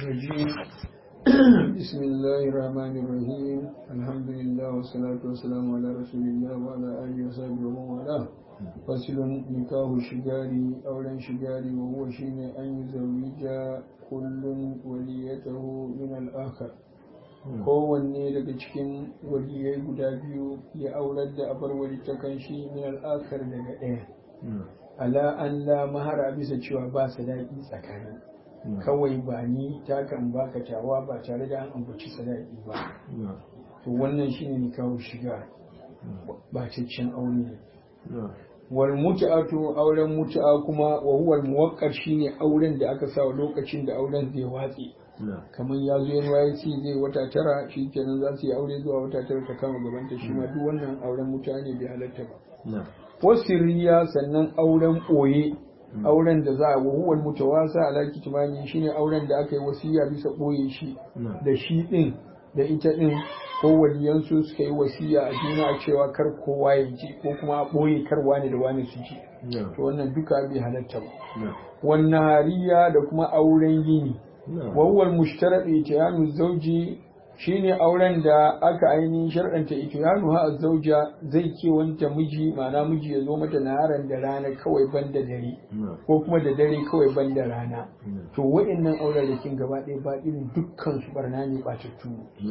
الرجيم بسم الله الرحمن الرحيم الحمد لله والصلاة والسلام على رسول الله وعلى آله وصحبه ومن والاه فصل نكاح شجاري أولا شجاري وهو شين أن يزوج كل وليته من الآخر kowanne daga cikin waliyai guda biyu ya aurar da abar walittakan shi min al'akar daga ɗaya ala an la mahara bisa cewa ba sadaki tsakani kawai ba ni takan baka tawa ba tare da an ambaci sadaki ba to wannan shine ni kawo shiga ba cikin aure ne wal mutu'atu auren mutu'a kuma wa huwa muwaqqar shine auren da aka sa lokacin da auren zai watse kamar ya zo NYC zai wata tara shi kenan za su yi aure zuwa wata tara ta kama gabanta shi ma duk wannan auren mutane bai halatta ba wasiriya sannan auren ɓoye auren da za a wahuwar mutawasa ala kitimani shine auren da aka yi wasiya bisa ɓoye shi da shi ɗin da ita ɗin ko waliyansu suka yi wasiya a juna a cewa kar kowa ya ji ko kuma a ɓoye kar wani da wani su ji to wannan duka bai halatta ba wannan hariya da kuma auren yini wahuwar mushtarar itiyanu zauji shine auren da aka ainihin sharɗanta itiyanu ha zauja zai kewanta miji ma'ana miji ya zo mata naharan da rana kawai ban da dare ko kuma da dare kawai ban da rana to wa'annan auren da kin gaba ɗaya ba irin dukkan su barna ne ɓatattu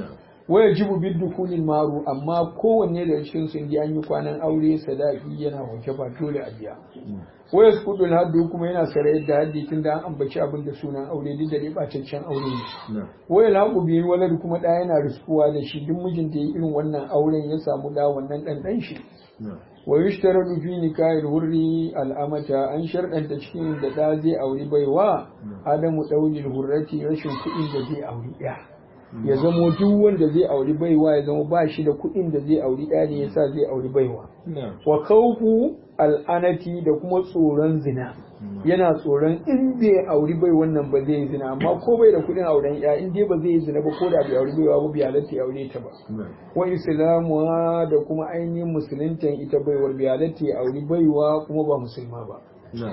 waya jibu bid dukunin maru amma kowanne da cikin sun ji an yi kwanan aure sadaki yana wanke ba dole a biya waya sukudul haddu kuma yana sarayar da haddi tun da an ambaci abin da sunan aure duk da dai ɓataccen aure ne waya laƙu biyu walad kuma ɗaya yana riskuwa da shi duk mijin da ya irin wannan auren ya samu da wannan ɗanɗan shi wa yushtaradu fi nikahil hurri al'amata an sharɗanta cikin da ɗa zai auri baiwa adamu ɗaulil hurrati rashin kuɗin da zai auri ɗaya ya zamo duk wanda zai auri baiwa ya zama ba shi da kuɗin da zai auri ɗaya ne yasa zai auri baiwa wa kaufu al'anati da kuma tsoron zina yana tsoron in bai auri bai wannan ba zai zina amma ko bai da kuɗin auren ya in dai ba zai zina ba ko da bai auri baiwa ba bai halatta ya aure ta ba wa islamu da kuma ainihin musuluntan ita baiwar bai halatta ya auri baiwa kuma ba musulma ba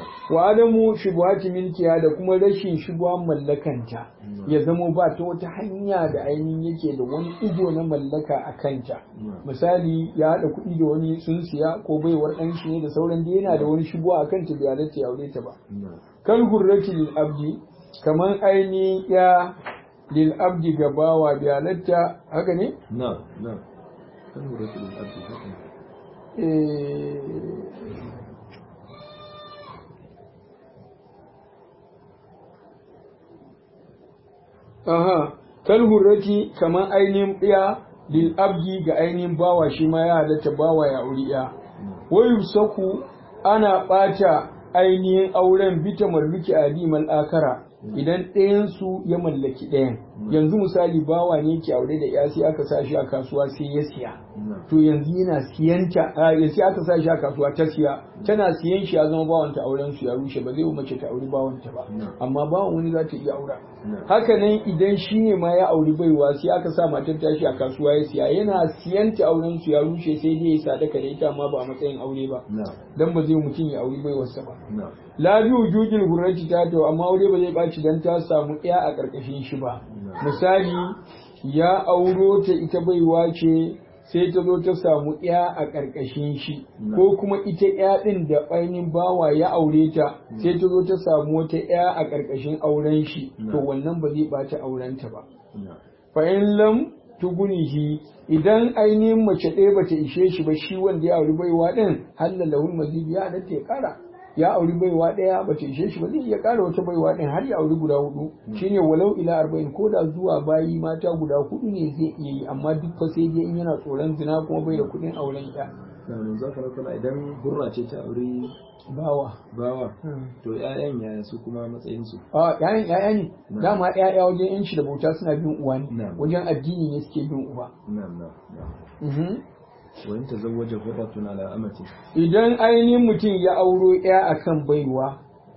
wa adamu shubuhati milkiya da kuma rashin shubuhan mallakanta ya zamo ba ta wata hanya da ainihin yake da wani ido na mallaka a kanta misali ya haɗa kuɗi da wani sun siya ko baiwar ɗan shi ne da sauran da yana da wani shubuha a kanta bai halatta ya aure ta ba kal hurrati lil abdi kaman ainihin ya lil abdi ga bawa bai halatta haka ne na na kal hurrati lil abdi eh aha kal hurrati kamar ainihin ɗaya lil abdi ga ainihin bawa shi ma ya halatta bawa ya auri ya wayu saku ana ɓata ainihin auren bita malluki adimal akara idan ɗayan su ya mallaki ɗayan yanzu misali bawa ne ke aure da ya sai aka sa shi a kasuwa sai ya siya to yanzu yana siyanta ya sai aka sa shi a kasuwa ta siya tana siyan shi ya zama bawanta auren su ya rushe ba zai yi mace ta auri bawanta ba amma bawan wani za ta iya aura haka nan idan shi ne ma ya auri baiwa sai aka sa matar tashi a kasuwa ya siya yana siyanta auren su ya rushe sai dai ya sadaka da ita amma ba a matsayin aure ba dan ba zai mutum ya auri baiwarsa ba la bi wujudil hurrati ta to amma aure ba zai baci dan ta samu ɗaya a ƙarƙashin shi ba misali ya auro ta ita baiwa ce sai ta zo ta samu ya a ƙarƙashin shi ko kuma ita ya ɗin da ainihin bawa ya aure ta sai ta zo ta samu wata ya a ƙarƙashin auren shi to wannan ba zai ɓata aurenta ba fa'in lam tugunihi idan ainihin mace ɗaya bata ishe shi ba shi wanda ya auri baiwa ɗin halalahul mazid ya halatta ya ƙara ya auri baiwa ɗaya ba ta ishe shi ba zai iya ƙara wata baiwa ɗin har ya auri guda hudu shine walau ila arba'in ko da zuwa bayi mata guda hudu ne zai iya yi amma duk fa sai dai in yana tsoron zina kuma bai da kuɗin auren ya. Yanzu za ka rakuna idan hurra ce ta auri bawa bawa to ƴaƴan yaya su kuma matsayin su a ƴaƴan ƴaƴa ne dama ƴaƴa wajen yanci da bauta suna bin uwa ne wajen addini ne suke bin uba na'am na'am wani tazawwaja hurratun ala amati idan ainihin mutum ya auro ya akan baiwa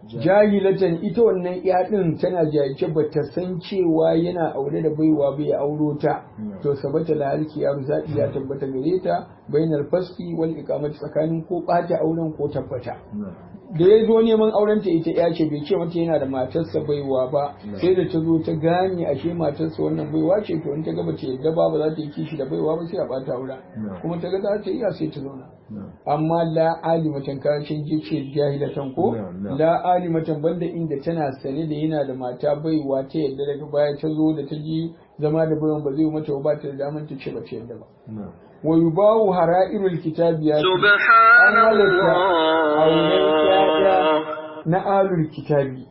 jahilatan ita wannan ya din tana jahilce ba ta san cewa yana aure da baiwa bai auro ta to sabata la halki ya zaɓi ya tabbata gare ta bainar faski wal iqamati tsakanin ko ɓata auren ko tabbata da ya zo neman auren ta ita ya ce bai ce mata yana da matarsa baiwa ba sai da ta zo ta gane ashe matarsa wannan baiwa ce to in ta ga bata yadda ba ba za ta yi kishi da baiwa ba sai a bata auren kuma ta ga za ta iya sai ta zauna amma la alimatan karshen je ce jahilatan ko la alimatan banda inda tana sane da yana da mata baiwa ta yadda daga baya ta zo da ta ji zama da baiwan ba zai mata ba ta da daman ta ce ba ta yadda ba wa yubahu hara'irul kitabi ya an halatta auren na alul kitabi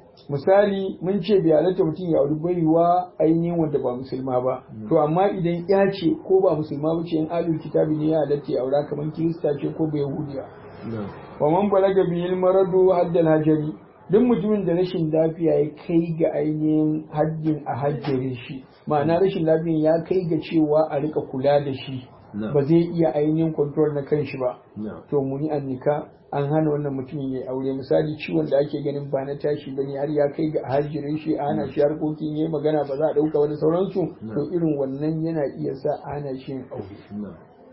misali mun ce bai halatta mutum ya auri baiwa ainihin wanda ba musulma ba to amma idan ya ce ko ba musulma ba ce in alul kitabi ne ya halatta ya aura kamar kirista ce ko bai yahudiya wa man balaga bihil maradu haddal hajari duk mutumin da rashin lafiya ya kai ga ainihin haddin a hajjare shi ma'ana rashin lafiyan ya kai ga cewa a rika kula da shi ba zai iya ainihin control na kanshi ba to muni annika an hana wannan mutumin ya aure misali ciwon da ake ganin ba na tashi bane har ya kai ga hajjirin shi a hana shi harkokin yayi magana ba za a dauka wani sauransu to irin wannan yana iya sa a hana shi yin aure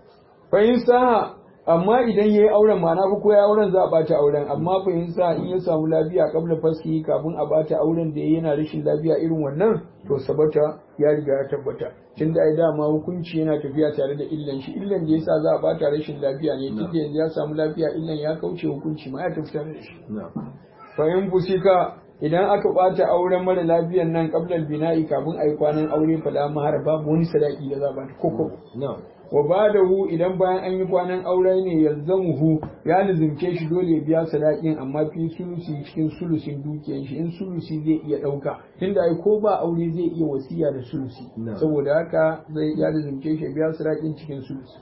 fa sa amma idan yayi auren ma'ana ko ko ya auren za a bata auren amma fa sa in ya samu lafiya kabla faski kafin a bata auren da yana rashin lafiya irin wannan to sabata ya riga ya tabbata tun da ai dama hukunci yana tafiya tare da illan shi illan da yasa za a bata rashin lafiya ne tun da yanzu ya samu lafiya illan ya kauce hukunci ma ya tafi tare da shi fa in fusika idan aka bata auren mara lafiyan nan kablal bina'i kafin ai kwanan aure fada mahar babu wani sadaki da za a bata koko wa ba da hu idan bayan an yi kwanan aure ne yalzamuhu ya lizimce shi dole ya biya sadakin amma fi sulusi cikin sulusin dukiyar shi in sulusi zai iya ɗauka tunda ai ko ba aure zai iya wasiya da sulusi saboda haka zai ya lizimce shi biya sadakin cikin sulusi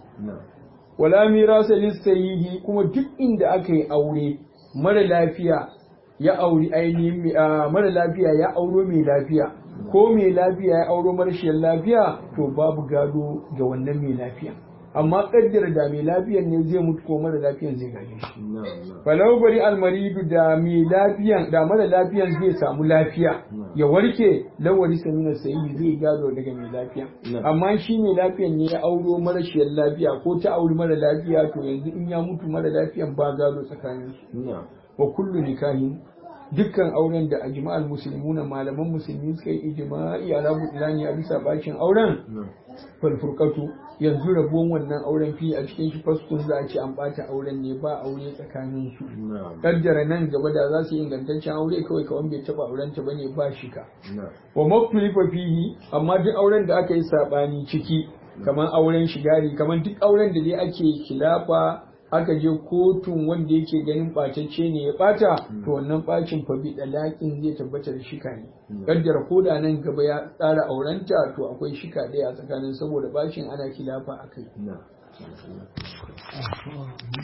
wala mirasa lisayihi kuma duk inda aka yi aure mara lafiya ya auri ainihin mara lafiya ya auro mai lafiya ko mai lafiya ya auro marashiyar lafiya to babu gado ga wannan mai lafiya amma kaddara da mai lafiyan ne zai mutu ko mara lafiyan zai gaje shi falau bari almaridu da mai lafiyan da mara lafiyan zai samu lafiya ya warke lawari samina sayi zai gado daga mai lafiya amma shi mai lafiyan ne ya auro marashiyar lafiya ko ta auri mara lafiya to yanzu in ya mutu mara lafiyan ba gado tsakanin su wa kullu nikahin dukkan auren da ajma'al muslimuna malaman musulmi suka yi ijma'i ala butlani a bisa bakin auren fal furqatu yanzu rabuwan wannan auren fi a cikin shi faskun za a ce an bata auren ne ba aure tsakanin su kaddara nan gaba da za su yi ingantaccen aure kawai kawan bai taba auren ta bane ba shi ka wa maktulifa fihi amma duk auren da aka yi sabani ciki kamar auren shigari kamar duk auren da dai ake khilafa aka je kotun wanda yake ganin ɓatacce ne ya ɓata to wannan ɓacin fa bi dalakin zai tabbata da shika ne kaddara ko da nan gaba ya tsara aurenta to akwai shika ɗaya a tsakanin saboda bacin ana kilafa a kai